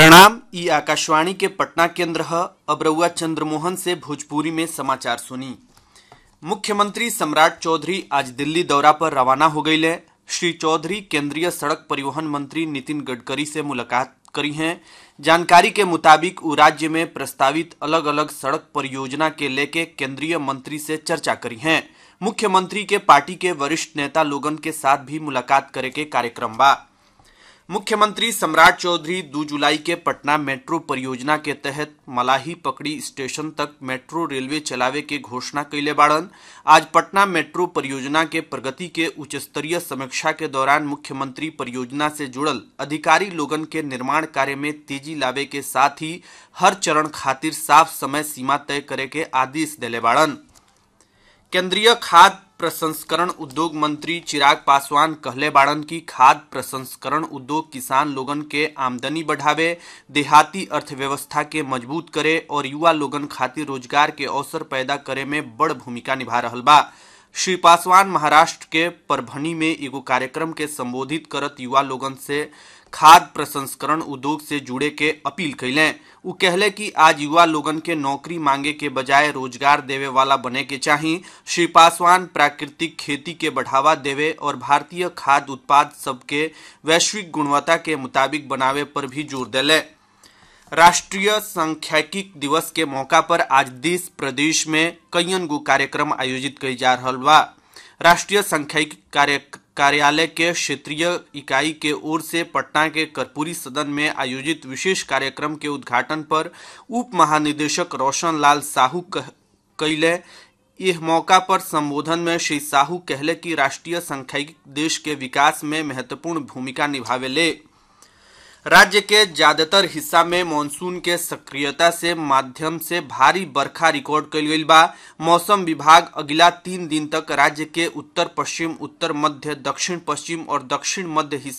प्रणाम ई आकाशवाणी के पटना केंद्र ह अब रउआ चंद्रमोहन से भोजपुरी में समाचार सुनी मुख्यमंत्री सम्राट चौधरी आज दिल्ली दौरा पर रवाना हो गईले श्री चौधरी केंद्रीय सड़क परिवहन मंत्री नितिन गडकरी से मुलाकात करी हैं जानकारी के मुताबिक उ राज्य में प्रस्तावित अलग अलग सड़क परियोजना के लेके केंद्रीय मंत्री से चर्चा करी हैं मुख्यमंत्री के पार्टी के वरिष्ठ नेता लोगन के साथ भी मुलाकात करे के कार्यक्रम बा मुख्यमंत्री सम्राट चौधरी दो जुलाई के पटना मेट्रो परियोजना के तहत मलाही पकड़ी स्टेशन तक मेट्रो रेलवे चलावे के घोषणा कैले बाड़न आज पटना मेट्रो परियोजना के प्रगति के उच्च स्तरीय समीक्षा के दौरान मुख्यमंत्री परियोजना से जुड़ल अधिकारी लोगन के निर्माण कार्य में तेजी लावे के साथ ही हर चरण खातिर साफ समय सीमा तय करे के आदेश देले बाड़न केंद्रीय खाद्य प्रसंस्करण उद्योग मंत्री चिराग पासवान कहले बाड़न की खाद्य प्रसंस्करण उद्योग किसान लोगन के आमदनी बढ़ावे देहाती अर्थव्यवस्था के मजबूत करे और युवा लोगन खातिर रोजगार के अवसर पैदा करे में बड़ भूमिका निभा रहल बा श्री पासवान महाराष्ट्र के परभनी में एगो कार्यक्रम के संबोधित करत युवा लोगन से खाद्य प्रसंस्करण उद्योग से जुड़े के अपील कैले उ कहले कि आज युवा लोगन के नौकरी मांगे के बजाय रोजगार देवे वाला बने के चाही श्री पासवान प्राकृतिक खेती के बढ़ावा देवे और भारतीय खाद्य उत्पाद सबके वैश्विक गुणवत्ता के मुताबिक बनावे पर भी जोर दिले राष्ट्रीय सांख्यिकी दिवस के मौका पर आज देश प्रदेश में कईयन गो कार्यक्रम आयोजित कई जा रहा बा राष्ट्रीय सांख्यिकी कार्य कार्यालय के क्षेत्रीय इकाई के ओर से पटना के कर्पूरी सदन में आयोजित विशेष कार्यक्रम के उद्घाटन पर उप महानिदेशक रोशन लाल साहू कैले यह मौका पर संबोधन में श्री साहू कहले कि राष्ट्रीय सांख्यिकी देश के विकास में महत्वपूर्ण भूमिका निभावेले राज्य के ज्यादातर हिस्सा में मानसून के सक्रियता से माध्यम से भारी बरखा रिकॉर्ड कल गई बा मौसम विभाग अगला तीन दिन तक राज्य के उत्तर पश्चिम उत्तर मध्य दक्षिण पश्चिम और दक्षिण मध्य हिस्सा